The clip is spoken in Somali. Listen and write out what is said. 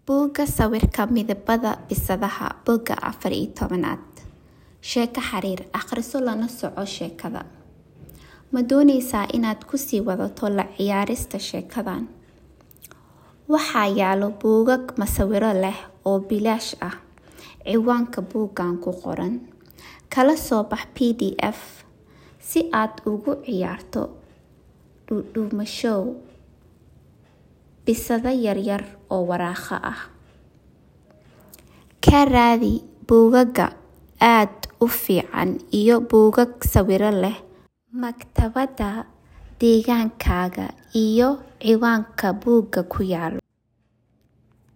Buugga Sawirka Midabada Bisadaha Bogga afar iyo tobnaad Sheeko xiriir akhriso lana soco sheekada. Ma doonaysaa inaad ku sii wadato la ciyaarista sheekadan? Waxaa yaalo buugaag masawiro leh oo bilaash ah. Ciwaanka buuggan ku qoran. Kala soo bax PDF si aad ugu ciyaarto dhudhumashow bisada yaryar oo waraaqo ah. Ka raadi buugaagga aad u fiican iyo buugaag sawiro leh maktabadda deegaankaaga iyo ciwaanka buugga ku yaal.